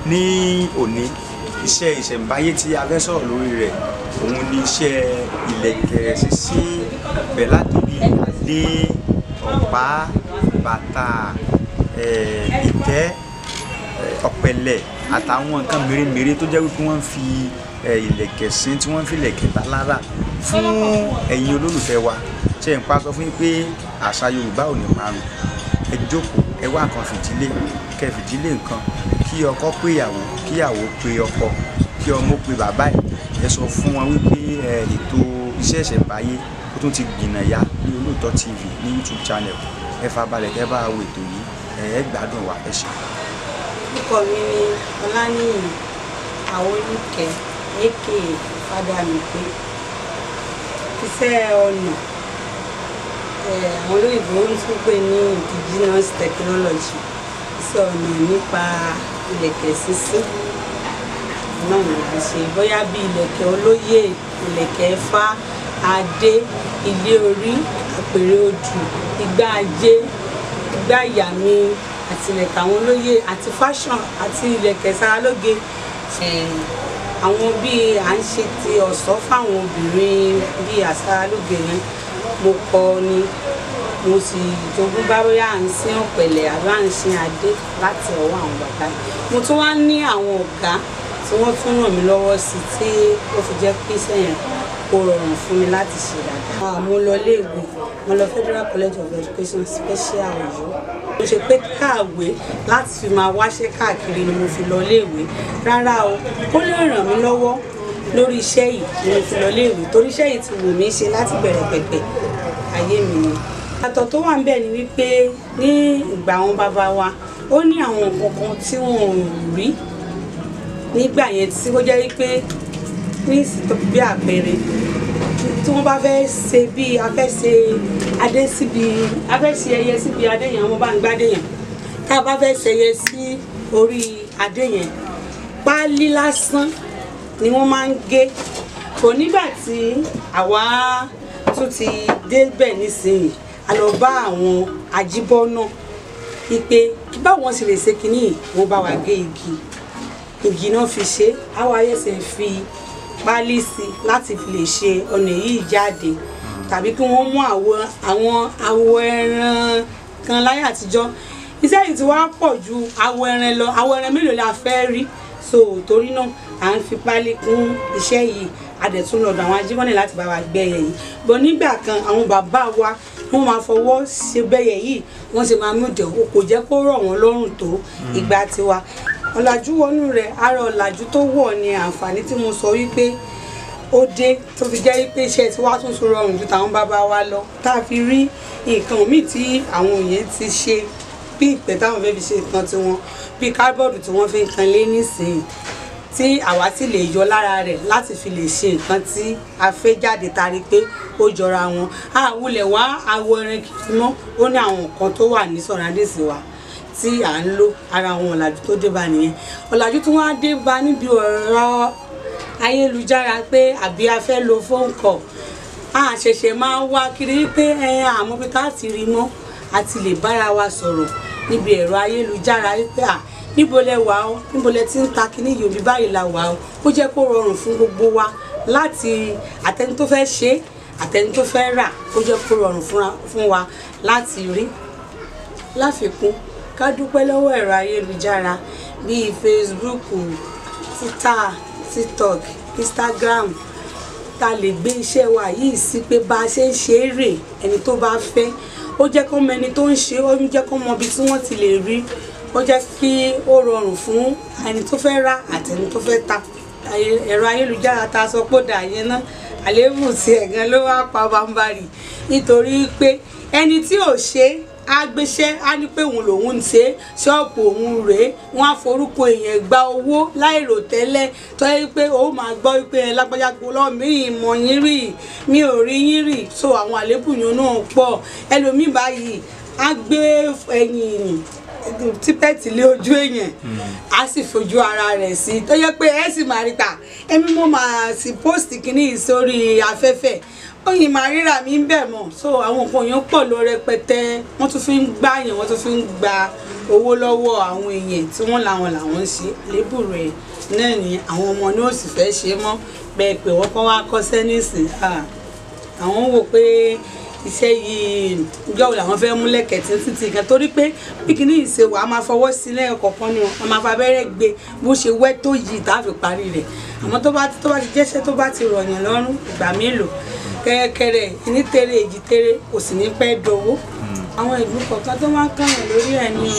ní òní iṣẹ́ ìṣẹ̀ǹbáyé tí a fẹ́ sọ̀rọ̀ lórí rẹ̀ òun ni iṣẹ́ ìlẹ̀kẹ̀ ṣíṣí bẹ̀ látòrí adé ọ̀pá bàtà eh, ìtẹ́ eh, ọ̀pẹ̀lẹ̀ àtàwọn nǹkan mèremère tó jẹ́ wípé wọ́n fi eh, ìlẹ̀kẹ̀ sí tí wọ́n fi ìlẹ̀kẹ̀ bá lára fún ẹ̀yin olólùfẹ́ wa ṣe ń pa sọ fún yín pé àṣà Yorùbá ò ní parun ẹ jókòó ẹ wá nǹkan fìdílé kẹ fìdílé nǹkan kí ọkọ pé ìyàwó kí ìyàwó pé ọkọ kí ọmọ pé bàbá ẹ ẹ sọ fún wọn wípé ẹ ètò iṣẹ́ ìṣẹ̀ǹbáyé ó tún ti gbìnà yá ní Olóòtọ́ TV ní YouTube channel ẹ farabalẹ̀ kẹ́ bá wo ètò yìí ẹ ẹ gbádùn wa ẹ ṣe. orúkọ mi ni ọlánìyàn àwọnìkẹ́ aka fádàmípé iṣẹ́ ọnà eh, àwọn olóyìnbó ń tún pè ní indigenous technology iṣẹ́ ọnà nípa ìlẹ̀kẹ̀ sísí náà ni a ṣe bóyá bí ìlẹ̀kẹ̀ olóyè ìlẹ̀kẹ̀ ẹ̀fà adé ilé orí àpèrè odù igbá ajé igbá ìyàmí àti ìlẹ̀kẹ̀ àwọn olóyè àti fashion àti ìlẹ̀kẹ̀ saralóge Eh, àwọn bíi à ń ṣe ti ọ̀ṣọ́ fáwọn obìnrin bíi àsaralóge yẹn mo kọ́ ni mo sì jogún bá bóyá à ń sin ọ̀pẹ̀lẹ̀ àbí à ń sin adé láti ọwọ́ àwọn bàbá yìí mo tún wá ní àwọn ọ̀gá tí wọ́n tún ràn mí lọ́wọ́ sí tí ó fi jẹ́ pé iṣẹ́ yẹn kó rọrùn fún mi láti ṣe dáadáa. Ah, mo lọ iléèwé mo lọ Federal College of Education special Ọ̀yọ́ mo ṣe pé káàwé láti fi máa wáṣẹ́ káàkiri ni mo fi lọ iléèwé rárá o ó lè ràn mí lọ́wọ́ lórí iṣẹ́ yìí ni mo fi lọ iléèwé torí iṣẹ́ yìí ti wù mí ṣe láti bẹ̀rẹ̀ pẹ̀pẹ̀ ayé mi ni. àtọ̀ tó wà ń bẹ̀ ni wípé ní ìgbà àwọn bàbá wa ó ní àwọn nǹkan kan tí wọn ò rí nígbà yẹn tí ó jẹ́ wípé ní ìsìtò bí àpẹẹrẹ tí wọ́n bá fẹ́ ṣe bí a fẹ́ ṣe adé síbi a fẹ́ ṣe ẹyẹ síbi adé yẹn wọ́n bá ń gbádé yẹn tá a bá fẹ́ ṣe ẹyẹ sí orí adé yẹn páálí lásán ni wọ́n máa ń gé kò nígbà tí àwa tún ti débẹ̀ nísìnyí a lọ bá àwọn ajíbọ́ náà wípé kí báwọn sì lè ṣe kínní wọ́n bá wa gé igi igi náà fi ṣe àwọn ayẹsẹ̀ fi páálí sí i láti fi lè ṣe ọ̀nà yìí jáde tàbí kí wọ́n mú àwọn àwọn awọ ẹran kan láyé àtijọ́ iṣẹ́ yìí ti wá pọ̀ ju awọ ẹran lọ awọ ẹran mélòó la fẹ́ rí so torí náà à ń fi páálí kún iṣẹ́ yìí adẹ̀tún lọ́dọ̀ àwọn ajímọ́lẹ̀ láti bá wa gbẹ́yẹ yìí bọ́ nígbà kan àwọn bàbá wa wọ́n máa fọwọ́ ṣe bẹ́yẹ yìí wọ́n sì máa mú ìdẹ̀ kò jẹ́ kó rọ̀ wọ́n lọ́rùn tó ìgbà tiwa ọ̀làjú wọnú rẹ̀ ara ọ̀làjú tó wọ̀ ni àǹfààní tí mo sọ wípé ó dé tó fi jẹ́ wípé iṣẹ́ tí wàá tún tún rọrùn ju tàwọn bàbá wa lọ tá a fi rí nǹkan míì tí àwọn òye ti ṣe bí ìpẹ́ táwọn fẹ́ fi ṣe nǹkan tiwọn bí kábọ̀dù tí wọ́n fi ń kan lé nísìnyí tí àwa sì lè yọ lára rẹ̀ láti fi lè ṣe nǹkan tí a fẹ́ jáde tari pé ó jọra wọn àwùlẹ̀ wá awọ ẹran kìí mọ́ ó ní àwọn nǹkan tó wà ní sọ̀rọ̀dẹ̀sì wa tí à ń lò ara àwọn ọ̀làjú tó dé bá nìyẹn ọ̀làjú tí wọ́n á dé bá níbi ọ̀rọ̀ ayélujára pé àbí a fẹ́ lo phone call a ṣẹ̀ṣẹ̀ máa ń wá kiri pé ẹ àmọ́ bí ká ti rí mọ́ a ti lè bára wa sọ̀rọ̀ níbi ẹ̀rọ ayélujára wípé à níbo lẹ wà ó níbo lẹ ti ń ta kíní yorùbá báyìí la wà ó ó jẹ́ kó rọrùn fún gbogbo wa láti àtẹni tó fẹ́ ṣe àtẹni tó fẹ́ rà ó jẹ́ kó rọrùn fún wa láti rí láfikún ká dúpẹ́ lọ́wọ́ ẹ̀rọ ayélujára bíi facebook twitter tiktok instagram ta lè gbé iṣẹ́ wa yìí sí pé bá a ṣe ń ṣe é rè ẹni tó bá fẹ́ ó jẹ́ kó mọ ẹni tó ń ṣe ó jẹ́ kó mọ ibi tí wọ́n ti lè rí ó jẹ́ kí ó rọrùn fún ẹni tó fẹ́ rà àti ẹni tó fẹ́ ta ẹ̀rọ ayélujára ta sọ pé ó dà yẹn náà àléébù tí ẹ̀gán ló wá pa bámbárì nítorí pé ẹni tí ò ṣe é á gbéṣẹ́ á ní pé òun lòun ń ṣe ṣọ́ọ̀bù òun rèé wọ́n á forúkọ èèyàn gba owó láìrò tẹ́lẹ̀ tó yẹ pé ó máa gbọ́ pé ẹ lágbájá gbọ́ lọ́wọ́ mi ìmọ̀ yín rì mi ò rí yín rì so àwọn àléébù yẹn náà pọ̀ ẹlòmíì báyìí á gbé ẹ̀yìn típẹ́ẹ̀tì lé ojú èèyàn á sì fojú ara rẹ̀ sí tó yẹ pé ẹ sì máa rí ta èmi mo máa sì post kìíní yìí sórí afẹ́fẹ́ oyin máa ríra mi ń bẹ̀ mọ̀ so àwọn nǹkan yẹn pọ̀ lọ rẹpẹtẹ wọ́n tún fi ń gbá yẹn wọ́n tún fi ń gba owó lọ́wọ́ àwọn èèyàn tí wọ́n làwọn làwọn ń ṣe lébù rẹ̀ náà ni àwọn ọmọ náà sì fẹ́ ṣe mọ́ bẹ́ẹ̀ pé wọ́n kọ́ wá kọ́ṣẹ́ nísìn àwọn wò pé iṣẹ́ yìí ìjọ wo làwọn fẹ́ mú lẹ́kẹ̀tì títí kan torí pé bí kìíní yìí ṣe wà á máa fọwọ́ sí lẹ́yìn kọ̀ọ̀kan ni wọ́n máa fa abẹ́rẹ́ gbé bó ṣe wẹ́ tó yìí tá a fi parí rẹ̀ àmọ́ tó bá tó bá ti jẹ́ṣẹ́ tó bá ti rọ̀yàn lọ́rùn ìgbà mélòó kẹ́rẹ́kẹ́rẹ́ ìní tèrè èjì tèrè kò sì ní pẹ́ dowó àwọn ìlú kọ̀ọ̀kan tó máa ń kàyàn lórí ẹ̀ ní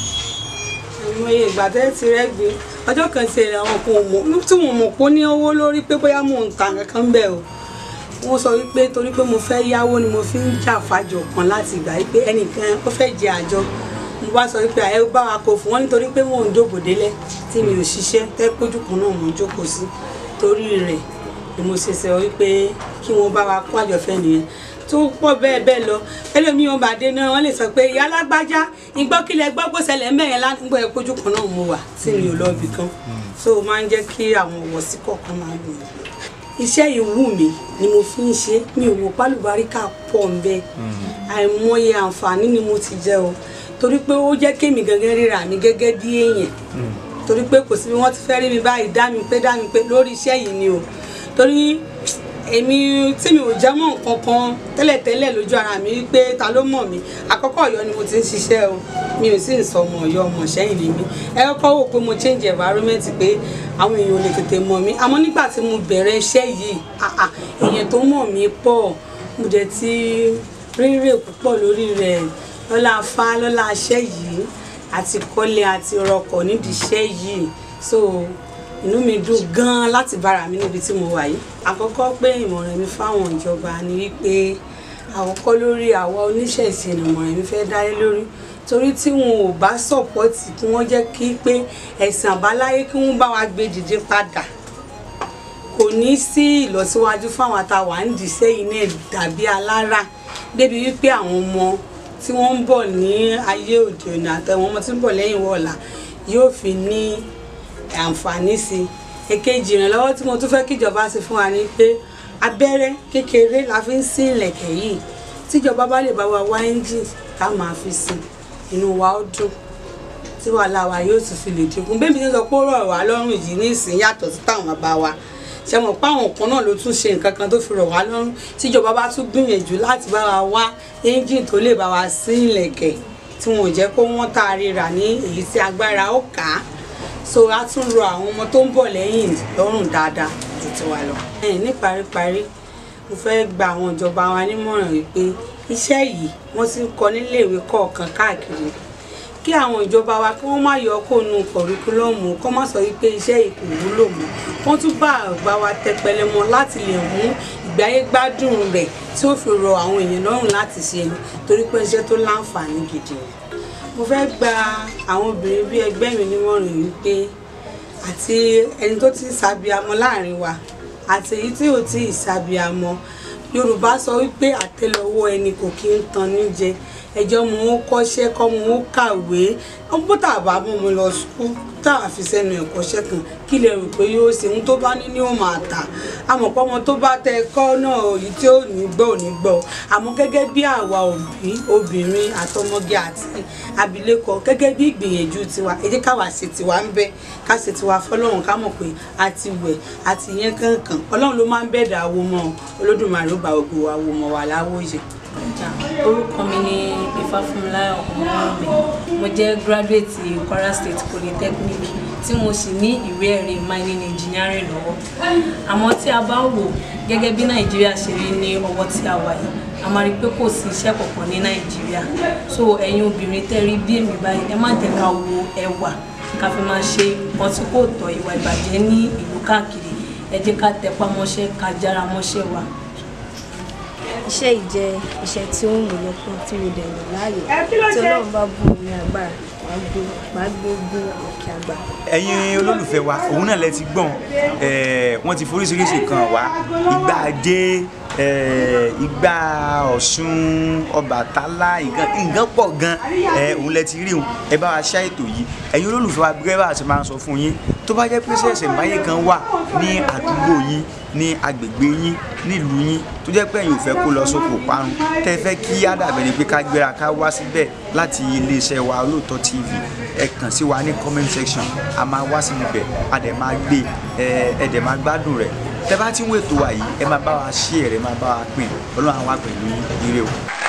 ìmọye ìgbà tẹ́ ti rẹ́ gbé ọjọ́ kan ti rẹ̀ àwọn kan mọ̀ tí mo mọ̀ pé ó ní owó lórí pé bóyá mò ń ta nǹkan kan bẹ́ẹ̀ o wọ́n sọ wípé torí pé mo fẹ́ yáwó ni mo fi ń jà fàjọ kan láti ìgbà wípé ẹnìkan ó fẹ́ jẹ àjọ mo bá sọ wípé àyẹ̀wò bá wa kó fún wọn nítorí pé mò ń dòbò délẹ̀ tí mi ò ṣiṣẹ́ tẹ́ pójú kan náà mò ń jókòó sí torí rẹ̀ ni mo ṣe sọ wípé kí wọ́n bá wa kó àjọfẹ́ nìyẹn tó pọ̀ bẹ́ẹ̀ bẹ́ẹ̀ lọ ẹlòmíì wọn bá dé náà wọ́n lè sọ pé ìyá alágbájá ìgbọ́kílẹ̀ gbọ́ kó ṣẹlẹ̀ mẹ́rin ládùúgbò ẹ̀ pójú kan náà mo wà tí mi ò lọ ibì kan so ó máa ń jẹ́ kí àwọn ọ̀wọ́sí kọ̀ọ̀kan máa lò iṣẹ́ ìwú mi ni mo fi ń ṣe mi ò mọ̀ pálùbáríkà pọ̀ ń bẹ àìmọye àǹfààní ni mo ti jẹ o torí pé ó jẹ́ kémi gangan ríra mi gẹ́gẹ́ bí èèyàn torí pé kò sí bí wọ́n ti fẹ́ rí mi báyìí dá mi pé dá mi pé lórí iṣẹ́ yìí ni o torí èmi tí mi ò jẹ́ mọ́ nǹkan kan tẹ́lẹ̀tẹ́lẹ̀ lójú ara mi wípé ta ló mọ̀ mí àkọ́kọ́ ọ̀yọ́ ni mo ti ń ṣiṣẹ́ o mi ò sì ń sọ ọmọ ọ̀yọ́ ọmọ ṣẹ́yìn ni mí ẹ kọ́kọ́ wò pé mo change environment pé àwọn èèyàn ò lè tètè mọ̀ mí àmọ́ nígbà tí mo bẹ̀rẹ̀ iṣẹ́ yìí àà èèyàn tó mọ̀ mí pọ̀ mo dẹ̀ ti rírè púpọ̀ lórí rẹ̀ lọ́la afá lọ́la iṣẹ́ yìí àti kọ́lé àti rọkọ̀ nídìí iṣẹ́ yìí so inú mi dùn gan-an láti bára mi níbi tí mo wà yìí àkọ́kọ́ pé ìmọ̀ràn mi fáwọn ìjọba ni wípé àkọ́kọ́ lórí àwa oníṣẹ̀ṣe ni ìmọ̀ràn mi fẹ́ dálé lórí torí tí wọn ò bá sọ̀pọ́tì kí wọ́n jẹ́ kí pé ẹ̀sìn àbáláyé kí wọ́n bá wa gbé dìde padà kò ní sí ìlọsíwájú fáwọn àtàwà ń dìṣẹ́ yìí náà dàbí alára débi wípé àwọn ọmọ tí wọ́n ń bọ̀ ní ayé òde òní àtàwọn ọmọ tí ń bọ̀ lẹ́yìn wọ̀ọ̀la yóò fi ní àǹfààní sí i èkejì ìrànlọ́wọ́ tí mo tún fẹ́ kíjọba ṣe fún wa ni pé abẹ́rẹ́ kékeré la fi ń sí ìlẹ̀kẹ̀ yìí tíjọba bá lè bá wa wá ẹ́ńjìn ká máa fi sí inú wa ó dùn tí wàhálà wa yóò tún fi lè dínkù bẹ́ẹ̀ mi ti sọ pé ó rọ̀ wá lọ́rùn yìí ní ìsìn yàtọ̀ sí táwọn bàbá wa ṣe mọ̀ pé àwọn kan náà ló tún ṣe nǹkan kan tó fi rọ̀ wá lọ́rùn tíjọba bá tún gbìyànjú láti bá wa wá ẹ́ńjìn tó lè bá wa sí ìlẹ̀kẹ̀ tí wọn ò jẹ́ kó wọ́n tá a ríra ní èyí tí agbára ó kà á so a tún rọ àwọn ọmọ tó ń bọ̀ lẹ́yìn lọ́rùn dáadáa ju tiwa lọ. ní paríparí mo fẹ́ gba àwọn ìjọba wa nímọ̀ràn wípé iṣẹ́ yìí wọ́n ti ń kọ́ níléèwé kọ̀ọ̀kan káàkiri kí àwọn ìjọba wa kí wọ́n má yọ kó nu kọ̀ríkúlọ́ọ̀mù kó má sọ wípé iṣẹ́ yìí kò wúlò mọ́ wọ́n tún bá àgbà wa tẹpẹlẹ mọ́ láti lè mú ìgbáyé gbádùn rẹ̀ tí ó fi rọ àwọn èèyàn lọ́rùn láti ṣe ni torí pé iṣẹ́ tó láǹfààní gidi ni mo fẹ́ gba àwọn obìnrin bí ẹgbẹ́ mi nímọ̀ràn wípé àti ẹni tó ti ṣàbíamọ láàrin wa àti èyí tí ò tí ì ṣàbíamọ yorùbá sọ wípé àtẹ́lẹwọ́ ẹni kò kí ń tan ní jẹ ẹjọ́ mo ń kọ́ṣẹ́ kọ́ mo ń kàwé bó tà bá mú mi lọ sùkúl tá a fi sẹ́nu ẹ̀kọ́ṣẹ́ kan kí lè rò pé yóò ṣe ohun tó bá ní ní ó máa tà àmọ́ pé ọmọ tó bá tẹ ẹ̀kọ́ náà èyí tí ò ní gbọ́ ò ní gbọ́ àmọ́ gẹ́gẹ́ bí àwa òbí obìnrin àtọmọge àti abilékọ gẹ́gẹ́ bí ìgbìyànjú tiwa ẹ jẹ́ káwa ṣe tiwa ń bẹ ká ṣe tiwa fọlọ́run ká mọ̀ pé a ti wẹ̀ a ti yẹn kankan ọlọ́run ló máa ń bẹ̀dà awo mọ́ olódùmarè ó bá gbogbo wa wo mọ́ wa láwòye orúkọ mi ni Ifáfúnmiláyọ̀ Ọmọwùnmí mo jẹ́ graduate Kwara State Polytechnic tí mo sì ní ìwé ẹ̀rí mining engineering lọ́wọ́ àmọ́ tí a bá wò gẹ́gẹ́ bí Nàìjíríà ṣe rí ní ọwọ́ tí a wà yìí a máa rí i pé kò sí iṣẹ́ kankan ní Nàìjíríà so ẹ̀yin obìnrin tẹ́ rí bí èmi báyìí ẹ má jẹ́ ká wo ẹwà ká fi máa ṣe nǹkan tí kò tọ́ ìwà ìbàjẹ́ ní ìlú káàkiri ẹ jẹ́ ká tẹpá mọ́ṣẹ́ ká jára mọ́ṣẹ́ wa iṣẹ́ yìí jẹ́ iṣẹ́ tí ó ń wò lọ́kàn tí mo dẹ̀ yàn láàyò tí ọlọ́run bá bù mí agbára màá gbé màá gbé gbé òkè àgbà. ẹ̀yin olólùfẹ́ wa òun náà lẹ ti gbọ́n wọ́n ti foríṣiríṣi kan wá ìgbà ajé eh, Igbá Ọ̀ṣun Ọbàtálá nǹkan nǹkan pọ̀ gan ẹ òun lẹ ti rí òun ẹ bá wa ṣá ètò yìí ẹ̀yin olólùfẹ́ wa gẹ́gẹ́ bá a ṣe máa ń sọ fún yín tó bá jẹ́ pé ṣẹ̀ṣẹ̀ báyé kan wà ní àdúgbò yín ní agbègbè yín nílùú yín tó jẹ́ pé ẹ̀yin ò fẹ́ kó lọ sóko parun tẹ́ ẹ fẹ́ kí á dàbẹ̀ ni pé ká gbéra ká wá síbẹ̀ láti iléeṣẹ́ wa Olóòtọ́ TV ẹ kàn sí wa ní comment section a máa wá sí ibẹ̀ a dẹ̀ máa gbé ẹ ẹ dẹ̀ máa gbádùn rẹ̀ tẹ́ bá ti ń wètò wa yìí ẹ máa bá wa share ẹ máa bá wa pín ọlọ́run àwọn àpẹ̀lú yín ire o.